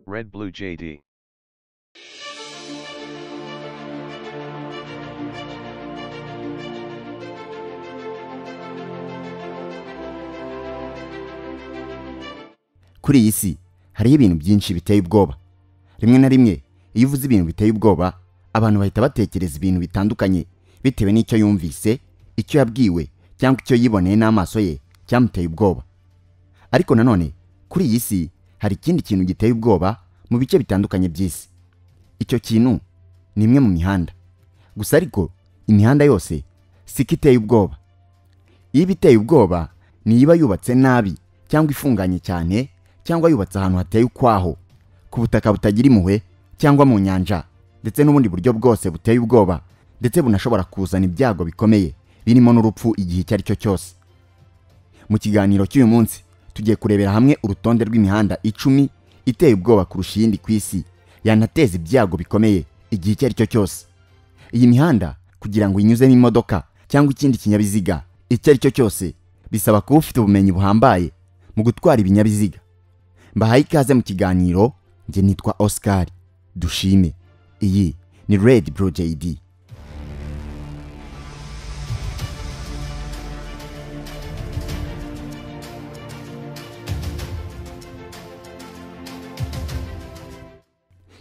Red Blue JD. kuri iyi si hariho ibintu byinshi biteye ubwoba rimwe na rimwe iyo uvuze ibintu biteye ubwoba abantu bahita batekereza ibintu bitandukanye bitewe n'icyo yumvise icyo yabwiwe cyangwa icyo yiboneye n'amaso ye cyamuteye ubwoba ariko nanone kuri iyi si hari ikindi kintu giteye ubwoba mu bice bitandukanye by'isi icyo kintu ni imwe mu mihanda gusa ariko imihanda yose siko iteye ubwoba iba iteye ubwoba ni iba yubatse nabi cyangwa ifunganye cyane cyangwa yubatse ahantu hateye ukwaho ku butaka butagira impuhwe cyangwa mu nyanja ndetse n'ubundi buryo bwose buteye ubwoba ndetse bunashobora kuzana ibyago bikomeye birimo n'urupfu igihe icyo ari cyo cyose mu kiganiro cy'uyu munsi tugiye kurebera hamwe urutonde rw'imihanda icumi iteye ubwoba kurusha iyindi ku isi yanateza ibyago bikomeye igihe icyo ari cyo cyose iyi mihanda kugira ngo inyuzemo imodoka cyangwa ikindi kinyabiziga icyo ari cyo cyose bisaba kuba ufite ubumenyi buhambaye mu gutwara ibinyabiziga mbahaye ikaze mu kiganiro njye nitwa oscar dushime iyi ni red bro jd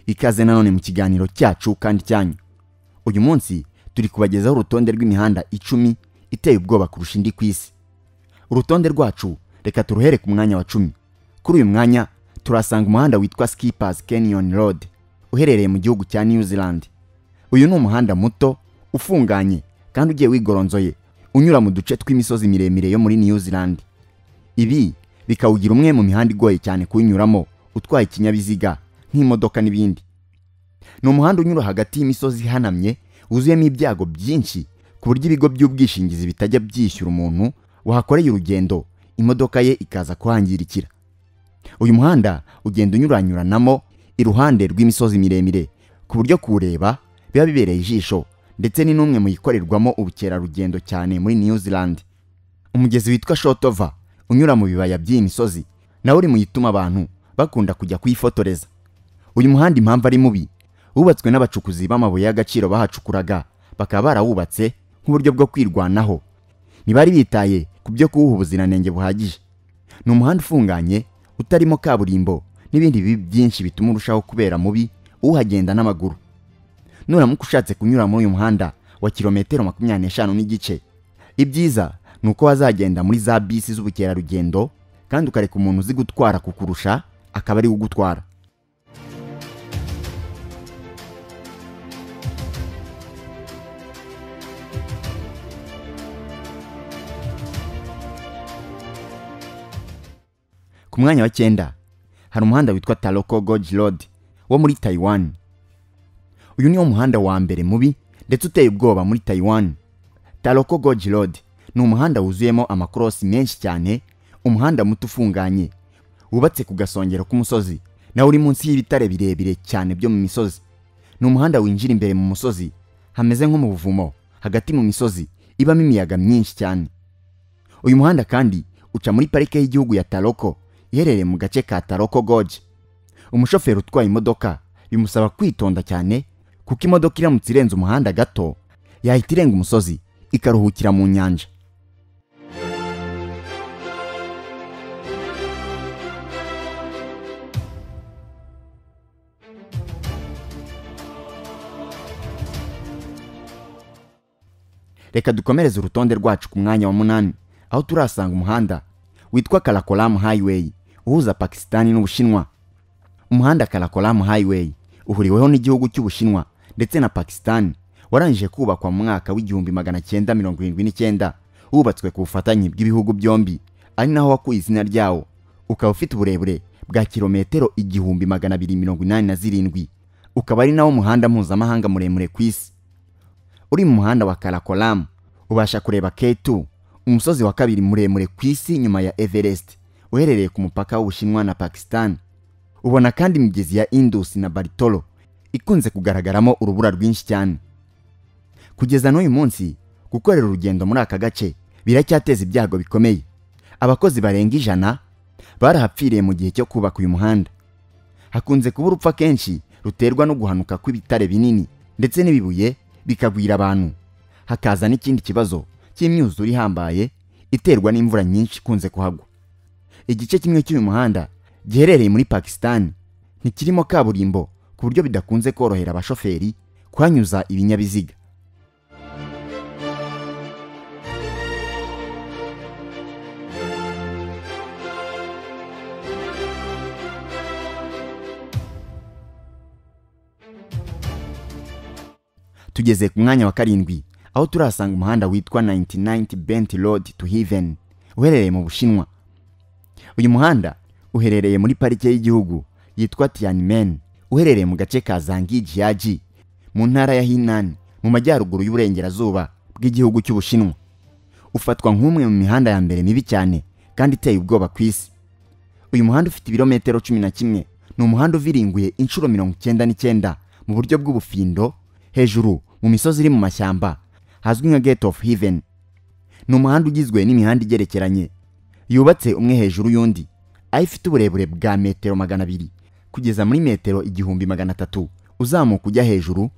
ikaze nanone mu kiganiro cyacu kandi cyanyu uyu munsi turi kubagezaho urutonde rw'imihanda icumi iteye ubwoba kurusha indi ku isi urutonde rwacu reka turuhere ku mwanya wa cumi kuri uyu mwanya turasanga umuhanda witwa skippers canyon road uherereye mu gihugu cya new zealand uyu ni umuhanda muto ufunganye kandi ugiye wigoronzoye unyura mu duce tw'imisozi miremire yo muri new zealand ibi bikawugira umwe mu mihanda igoye cyane kuwunyuramo utwaye ikinyabiziga nk'imodoka n'ibindi ni umuhanda unyura hagati y'imisozi ihanamye wuzuyemo ibyago byinshi ku buryo ibigo by'ubwishingizi bitajya byishyura umuntu wahakoreye urugendo imodoka ye ikaza kuhangirikira uyu muhanda ugenda unyuranyuranamo iruhande rw'imisozi miremire ku buryo kuwureba biba bibereye ijisho ndetse ni n'umwe mu yikorerwamo ubukerarugendo cyane muri new zealand umugezi witwa shotova unyura mu bibaya by'iyi misozi nawe uri mu yituma abantu bakunda kujya kuyifotoreza uyu muhanda impamvu ari mubi wubatswe n'abacukuzi b'amabuye y'agaciro bahacukuraga bakaba barawubatse nk'uburyo bwo kwirwanaho ntibari bitaye ku byo kuwuha ubuziranenge buhagije ni umuhanda ufunganye utarimo kaburimbo n'ibindi bibi byinshi bituma urushaho kubera mubi uhagenda n'amaguru nuramuka ushatse kunyura muri uyu muhanda wa kilometero makumyabiri n'eshanu n'igice ibyiza ni uko wazagenda muri za bisi z'ubukerarugendo kandi ukareka umuntu uzi gutwara kukurusha akaba ari we ugutwara ku mwanya wa cyenda hari umuhanda witwa taroko goji road wo muri taiwan uyu niwo muhanda wa mbere mubi ndetse uteye ubwoba muri taiwan taroko goji road ni umuhanda wuzuyemo amakorosi menshi cyane umuhanda muto ufunganye wubatse ku gasongero k'umusozi nawe uri munsi y'ibitare birebire cyane byo mu misozi ni umuhanda winjira imbere mu musozi hameze nko mu buvumo hagati mu misozi ibamo imiyaga myinshi cyane uyu muhanda kandi uca muri parike y'igihugu ya taroko iherereye mu gace ka taroko goji umushoferi utwaye imodoka bimusaba kwitonda cyane kuko imodoka iramutse irenze umuhanda gato yahita irenga umusozi ikaruhukira mu nyanja reka dukomereze urutonde rwacu ku mwanya wa munani aho turasanga umuhanda witwa karakoramu highway uhuza pakisitani n'ubushinwa umuhanda karakoramu highway uhuriweho n'igihugu cy'ubushinwa ndetse na pakisitani warangije kubakwa mu mwaka w'igihumbi magana cyenda mirongo irindwi n'icyenda wubatswe ku bufatanye bw'ibihugu byombi ari naho wakuye izina ryawo ukaba ufite uburebure bwa kilometero igihumbi magana abiri mirongo inani na zirindwi ukaba ari nawo muhanda mpuzamahanga muremure ku isi uri mu muhanda wa karakoramu ubasha kureba ketu umusozi wa kabiri muremure ku isi nyuma ya everest uherereye ku mupaka w'ubushinwa na pakistan ubona kandi imigezi ya indus na baritoro ikunze kugaragaramo urubura rwinshi cyane kugeza n'uyu munsi gukorera urugendo muri aka gace biracyateza ibyago bikomeye abakozi barenga ijana barahapfiriye mu gihe cyo kubaka uyu muhanda hakunze kuba urupfu akenshi ruterwa no guhanuka kw'ibitare binini ndetse n'ibibuye bikagwira abantu hakaza n'ikindi kibazo cy'imyuzure ihambaye iterwa n'imvura nyinshi ikunze kuhagwa igice kimwe cy'uyu muhanda giherereye muri pakisitani ntikirimo kaburimbo ku buryo bidakunze korohera abashoferi kuhanyuza ibinyabiziga tugeze ku mwanya wa karindwi aho turahasanga umuhanda witwa 99 bent road to heaven uherereye mu bushinwa uyu muhanda uherereye muri parike y'igihugu yitwa tianmen uherereye mu gace ka zangijiyaji mu ntara ya hinan mu majyaruguru y'uburengerazuba bw'igihugu cy'ubushinwa ufatwa nk'umwe mu mihanda ya mbere mibi cyane kandi iteye ubwoba ku isi uyu muhanda ufite ibirometero cumi na kimwe ni umuhanda uviringuye inshuro mirongo icyenda n'icyenda mu buryo bw'ubufindo hejuru mu misozi iri mu mashyamba hazwi nka gate of heaven ni umuhanda ugizwe n'imihanda igerekeranye yubatse umwe hejuru y'undi aho ifite uburebure bwa metero magana abiri kugeza muri metero igihumbi magana atatu uzamuka ujya hejuru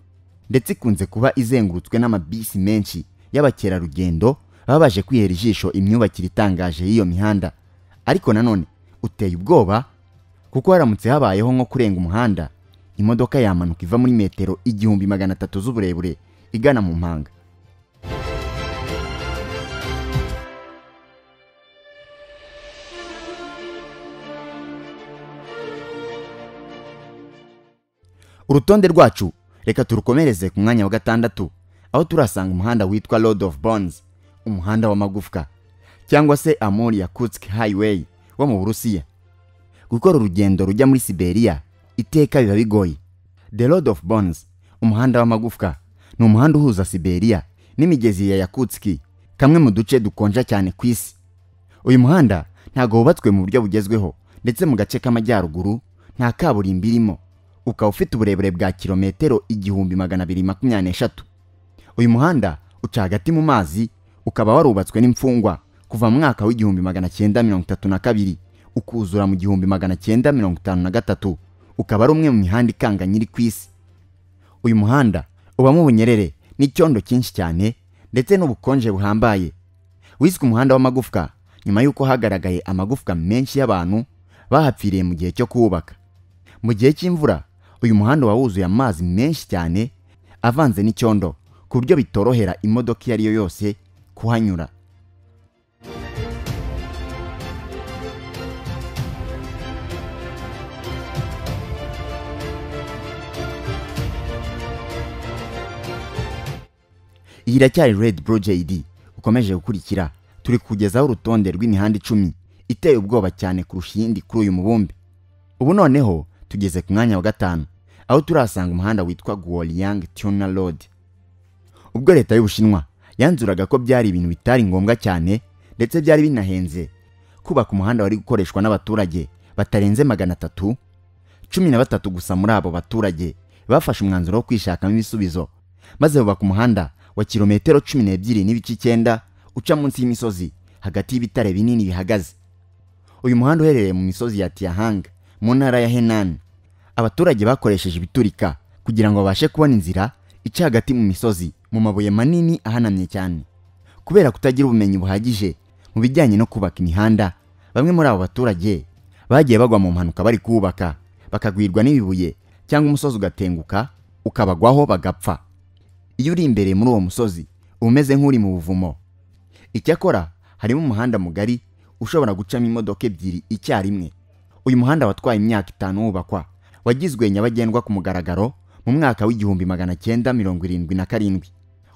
ndetse ikunze kuba izengurutswe n'amabisi menshi y'abakerarugendo baba baje kwihera ijisho imyubakire itangaje y'iyo mihanda ariko nanone uteye ubwoba kuko haramutse habayeho nko kurenga umuhanda imodoka yamanuka iva muri metero igihumbi magana atatu z'uburebure igana mu mpanga urutonde rwacu reka turukomereze ku mwanya wa gatandatu aho turasanga umuhanda witwa road of bones umuhanda w'amagufwa cyangwa se amori ya kutsk highway wo mu burusiya gukora urugendo rujya muri siberiya iteka biba bigoye the road of bones umuhanda w'amagufwa ni umuhanda uhuza siberiya n'imigezi ya yakutski kamwe mu duce dukonja cyane ku isi uyu muhanda ntabwo wubatswe mu buryo bugezweho ndetse mu gace k'amajyaruguru nta kaburimbo irimo ukaba ufite uburebure bwa kilometero igihumbi magana abiri makumyabiri n'eshatu uyu muhanda uca hagati mu mazi ukaba warubatswe n'imfungwa kuva mu mwaka w'igihumbi magana cyenda mirongo itatu na kabiri ukuzura mu gihumbi magana cyenda mirongo itanu na gatatu ukaba ari umwe mu mihanda ikanganye iri ku isi uyu muhanda ubamo ubunyerere n'icyondo cyinshi cyane ndetse n'ubukonje buhambaye wiswe umuhanda w'amagufwa nyuma y'uko hagaragaye amagufwa menshi y'abantu bahapfiriye mu gihe cyo kuwubaka mu gihe cy'imvura uyu muhanda uba wuzuye amazi menshi cyane avanze n'icyondo ku buryo bitorohera imodoka iyo ari yo yose kuhanyura iyi iracyari redi borojeyidi ukomeje gukurikira turi kugezaho urutonde rw'imihanda icumi iteye ubwoba cyane kurusha iyindi kuri uyu mubumbe ubu noneho tugeze ku mwanya wa gatanu aho turasanga umuhanda witwa guoriyang tuna road ubwo leta y'ubushinwa yanzuraga ko byari ibintu bitari ngombwa cyane ndetse byari binahenze kubaka umuhanda wari gukoreshwa n'abaturage batarenze magana atatu cumi na batatu gusa muri abo baturage bafashe umwanzuro wo kwishakamo ibisubizo maze bubaka umuhanda wa kilometero cumi n'ebyiri n'ibice icyenda uca munsi y'imisozi hagati y'ibitare binini bihagaze uyu muhanda uherereye mu misozi ya tiyahanga mu ntara ya henani abaturage bakoresheje ibiturika kugira ngo babashe kubona inzira ica hagati mu misozi mu mabuye manini ahanamye cyane kubera kutagira ubumenyi buhagije mu bijyanye no kubaka imihanda bamwe muri abo baturage bagiye bagwa mu mpanuka bari kuwubaka bakagwirwa n'ibibuye cyangwa umusozi ugatenguka ukabagwaho bagapfa iyo uri imbere muri uwo musozi uba umeze nk'uri mu buvumo icyakora harimo umuhanda mugari ushobora gucamo imodoka ebyiri icyarimwe uyu muhanda watwaye imyaka itanu wubakwa wagizwe nyabagendwa ku mugaragaro mu mwaka w'igihumbi magana cyenda mirongo irindwi na karindwi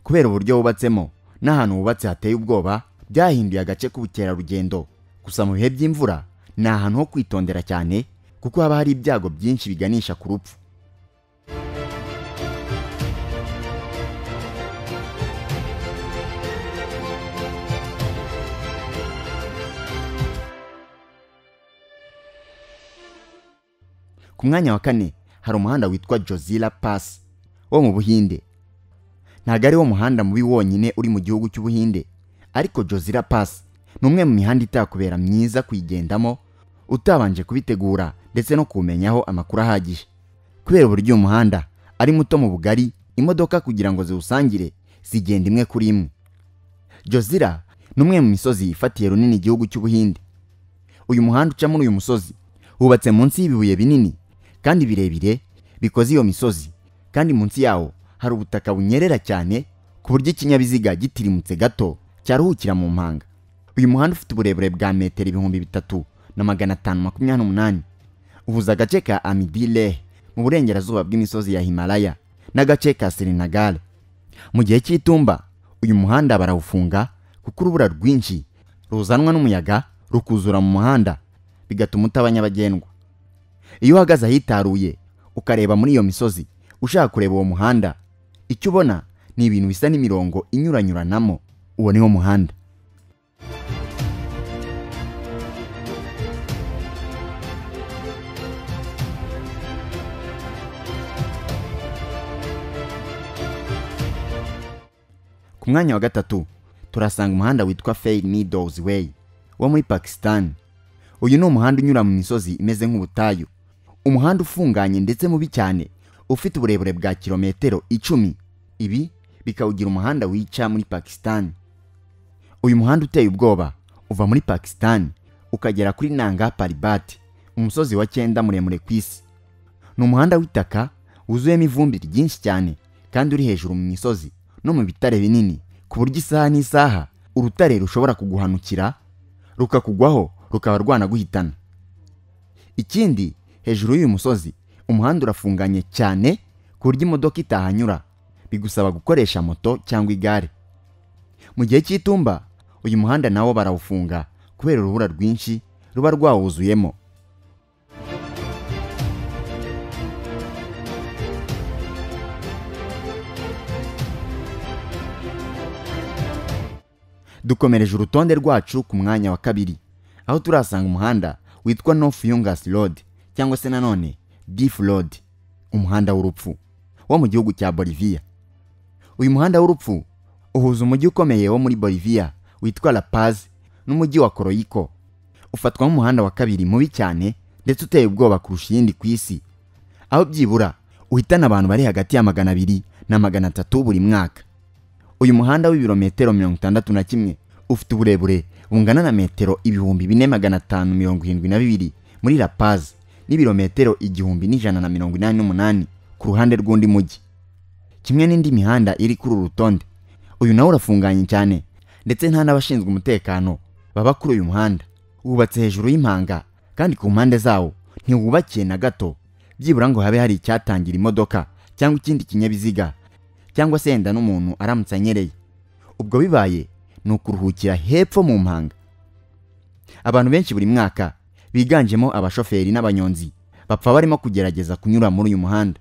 kubera uburyo wubatsemo n'ahantu hubatse hateye ubwoba byahinduye agace k'ubukerarugendo gusa mu bihe by'imvura ni ahantu ho kwitondera cyane kuko haba hari ibyago byinshi biganisha ku rupfu ku mwanya wa kane hari umuhanda witwa jozira pasi wo mu buhinde ntabwo ari wo muhanda mubi wonyine uri mu gihugu cy'ubuhinde ariko jozira pasi ni umwe mu mihanda itakubera myiza kuyigendamo utabanje kubitegura ndetse no kuwumenyaho amakuru ahagije kubera uburyo uyu muhanda ari muto mu bugari imodoka kugira ngo ziwusangire zigenda imwe kuri imwe jozira ni umwe mu misozi yifatiye runini igihugu cy'ubuhinde uyu muhanda uca muri uyu musozi wubatse munsi y'ibibuye binini kandi birebire bikoze iyo misozi kandi munsi yawo hari ubutaka bunyerera cyane ku buryo ikinyabiziga gitirimutse gato cyaruhukira mu mpanga uyu muhanda ufite uburebure bwa metero ibihumbi bitatu na magana atanu makumyabiri n'umunani uhuza agace ka amidilehe mu burengerazuba bw'imisozi ya himalaya n'agace ka serenagare mu gihe cy'itumba uyu muhanda barawufunga kuko urubura rwinshi ruzanwa n'umuyaga rukuzura mu muhanda bigatuma utaba nyabagendwa iyo uhagaze ahitaruye ukareba muri iyo misozi ushaka kureba uwo muhanda icyo ubona ni ibintu bisa n'imirongo inyuranyuranamo uwo niwo muhanda ku mwanya wa gatatu turasanga umuhanda witwa Fair Meadows Way wo muri Pakistan uyu ni umuhanda unyura mu misozi imeze nk'ubutayu umuhanda ufunganye ndetse mubi cyane ufite uburebure bwa kilometero icumi ibi bikawugira umuhanda wica muri Pakistan uyu muhanda uteye ubwoba uva muri Pakistan ukagera kuri Nanga Parbat umusozi wa cyenda muremure ku isi ni umuhanda w'itaka wuzuyemo ivumbi ryinshi cyane kandi uri hejuru mu misozi no mu bitare binini ku buryo isaha n'isaha urutare rushobora kuguhanukira rukakugwaho rukaba rwanaguhitana ikindi hejuru y'uyu musozi umuhanda urafunganye cyane ku buryo imodoka itahanyura bigusaba gukoresha moto cyangwa igare mu gihe cy'itumba uyu muhanda nawo barawufunga kubera urubura rwinshi ruba rwawuzuyemo dukomereje urutonde rwacu ku mwanya wa kabiri aho turasanga umuhanda witwa north yungas road cyangwa se nanone beef road umuhanda w'urupfu wo mu gihugu cya boliviya uyu muhanda w'urupfu uhuza umujyi ukomeye wo muri boliviya witwa la paz n'umujyi wa koroyiko ufatwa nk'umuhanda wa kabiri mubi cyane ndetse uteye ubwoba kurusha iyindi ku isi aho byibura uhitana abantu bari hagati ya magana abiri na magana atatu buri mwaka uyu muhanda w'ibirometero mirongo itandatu na kimwe ufite uburebure bungana na metero ibihumbi bine magana atanu mirongo irindwi na bibiri muri La Paz n'ibirometero igihumbi n'ijana na mirongo inani n'umunani ku ruhande rw'undi mujyi kimwe n'indi mihanda iri kuri uru rutonde uyu nawo urafunganye cyane ndetse nta n'abashinzwe umutekano baba kuri uyu muhanda wubatse hejuru y'impanga kandi ku mpande zawo ntiwubakiye na gato byibura ngo habe hari icyatangira imodoka cyangwa ikindi kinyabiziga cyangwa se yenda n'umuntu aramutse anyereye ubwo bibaye ni ukuruhukira hepfo mu mpanga abantu benshi buri mwaka biganjemo abashoferi n'abanyonzi bapfa barimo kugerageza kunyura muri uyu muhanda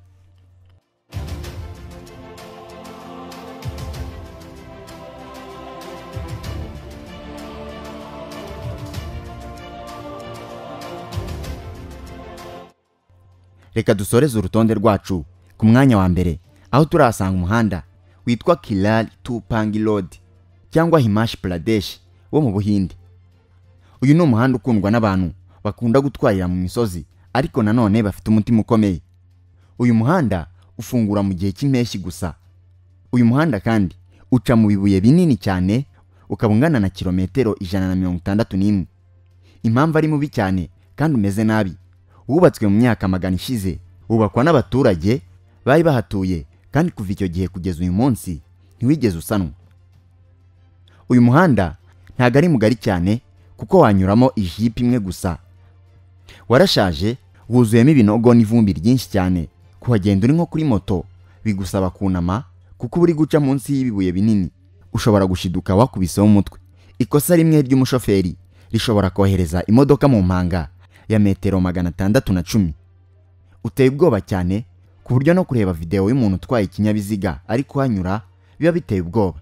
reka dusoreze urutonde rwacu ku mwanya wa mbere aho turahasanga umuhanda witwa kirari tu pangi rodi cyangwa himashi puradeshi wo mu buhinde uyu ni umuhanda ukundwa n'abantu bakunda gutwarira mu misozi ariko nanone bafite umutima ukomeye uyu muhanda ufungura mu gihe cy'impeshyi gusa uyu muhanda kandi uca mu bibuye binini cyane ukaba ungana na kilometero ijana na mirongo itandatu n'imwe impamvu ari mubi cyane kandi umeze nabi wubatswe mu myaka magana ishize wubakwa n'abaturage bari bahatuye kandi kuva icyo gihe kugeza uyu munsi ntiwigeze usanwa uyu muhanda ntabwo ari mugari cyane kuko wanyuramo ijipo imwe gusa warashaje wuzuyemo ibinogo n'ivumbi ryinshi cyane kuhagenda uri nko kuri moto bigusaba kunama kuko uba uri guca munsi y'ibibuye binini ushobora gushiduka wakubiseho umutwe ikosa rimwe ry'umushoferi rishobora kohereza imodoka mu mpanga ya metero magana atandatu na cumi uteye ubwoba cyane ku buryo no kureba videwo y'umuntu utwaye ikinyabiziga ari kuhanyura biba biteye ubwoba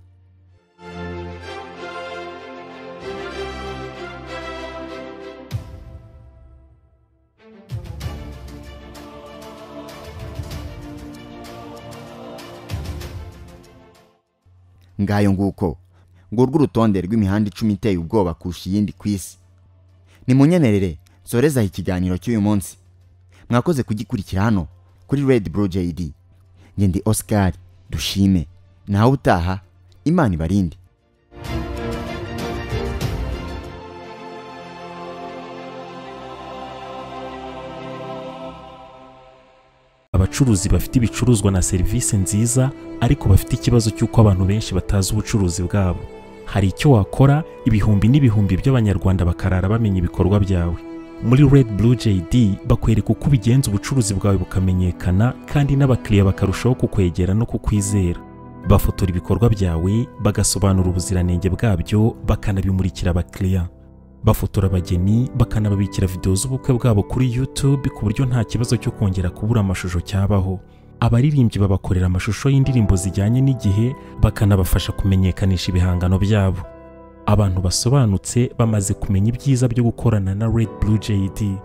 ngayo nguko ngurwo urutonde rw'imihanda icumi iteye ubwoba kurusha iyindi ku isi nimunyemerere sorezaho ikiganiro cy'uyu munsi mwakoze kugikurikira hano kuri redi buru jayidi ngendi osikari dushime nawe utaha imana ibarinde abacuruzi bafite ibicuruzwa na serivisi nziza ariko bafite ikibazo cy'uko abantu benshi batazi ubucuruzi bwabo hari icyo wakora ibihumbi n'ibihumbi by'abanyarwanda bakarara bamenya ibikorwa byawe muri red blue jd bakwereka uko ubigenza ubucuruzi bwawe bukamenyekana kandi n'abakiriya bakarushaho kukwegera no kukwizera bafotora ibikorwa byawe bagasobanura ubuziranenge bwabyo bakanabimurikira abakiriya bafotora abageni bakanababikira videwo z'ubukwe bwabo kuri YouTube ku buryo nta kibazo cyo kongera kubura amashusho cyabaho abaririmbyi babakorera amashusho y'indirimbo zijyanye n'igihe bakanabafasha kumenyekanisha ibihangano byabo abantu basobanutse bamaze kumenya ibyiza byo gukorana na Red Blue JD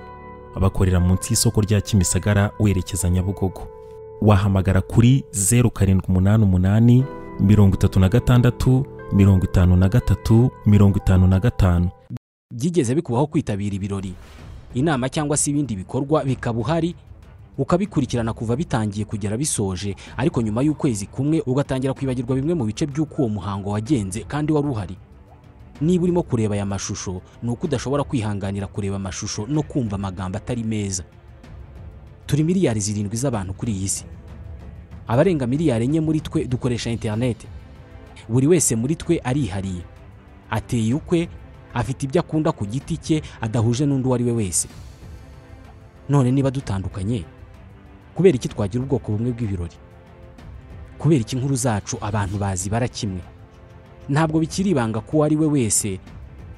bakorera munsi y'isoko rya Kimisagara werekeza Nyabugogo wahamagara kuri 0788 36 53 55 byigeze bikubaho kwitabira ibirori inama cyangwa se ibindi bikorwa bikaba uhari ukabikurikirana kuva bitangiye kugera bisoje ariko nyuma y'ukwezi kumwe ugatangira kwibagirwa bimwe mu bice by'uko uwo muhango wagenze kandi wari uhari niba urimo kureba aya mashusho ni uko udashobora kwihanganira kureba amashusho no kumva amagambo atari meza turi miliyari zirindwi z'abantu kuri iyi si abarenga miliyari enye muri twe dukoresha interineti buri wese muri twe arihariye ateye ukwe afite ibyo akunda ku giti cye adahuje n'undi uwo ari we wese none niba dutandukanye kubera iki twagira ubwoko bumwe bw'ibirori kubera iki inkuru zacu abantu bazibara kimwe ntabwo bikiri ibanga ko uwo ari we wese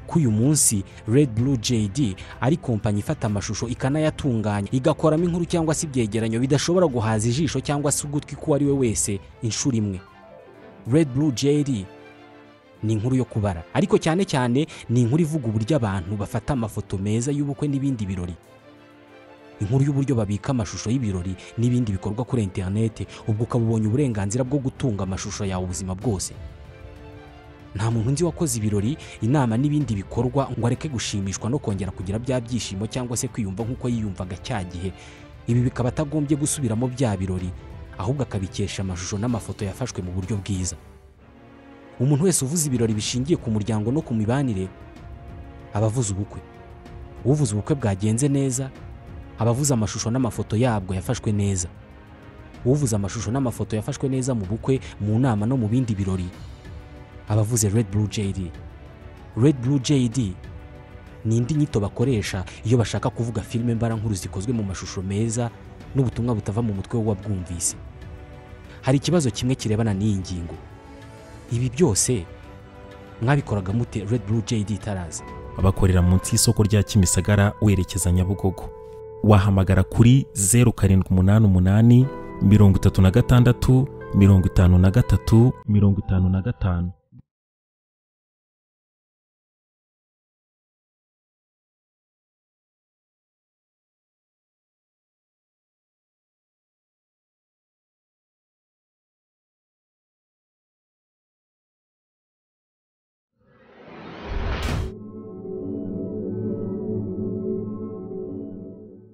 ko uyu munsi Red Blue JD ari kompanyi ifata amashusho ikanayatunganya igakoramo inkuru cyangwa se ibyegeranyo bidashobora guhaza ijisho cyangwa se ugutwi ko uwo ari we wese inshuro imwe Red Blue JD ni inkuru yo kubara ariko cyane cyane ni inkuru ivuga uburyo abantu bafata amafoto meza y'ubukwe n'ibindi birori inkuru y'uburyo babika amashusho y'ibirori n'ibindi bikorwa kuri interinete ubwo ukaba ubonye uburenganzira bwo gutunga amashusho yawe ubuzima bwose nta muntu nzi wakoze ibirori inama n'ibindi bikorwa ngo areke gushimishwa no kongera kugira bya byishimo cyangwa se kwiyumva nk'uko yiyumvaga cya gihe ibi bikaba atagombye gusubiramo bya birori ahubwo akabikesha amashusho n'amafoto yafashwe mu buryo bwiza umuntu wese uvuze ibirori bishingiye ku muryango no ku mibanire aba avuze ubukwe uvuze ubukwe bwagenze neza aba avuze amashusho n'amafoto yabwo yafashwe neza uvuze amashusho n'amafoto yafashwe neza mu bukwe mu nama no mu bindi birori aba avuze red blue jd red blue jd ni indi nyito bakoresha iyo bashaka kuvuga filime mbarankuru zikozwe mu mashusho meza n'ubutumwa butava mu mutwe w'uwabwumvise hari ikibazo kimwe kirebana n'iyi ngingo ibi byose mwabikoraga mute red blue jd itaraza bakorera munsi y'isoko rya Kimisagara werekeza Nyabugogo wahamagara kuri 0788 36 53 55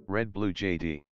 Red Blue JD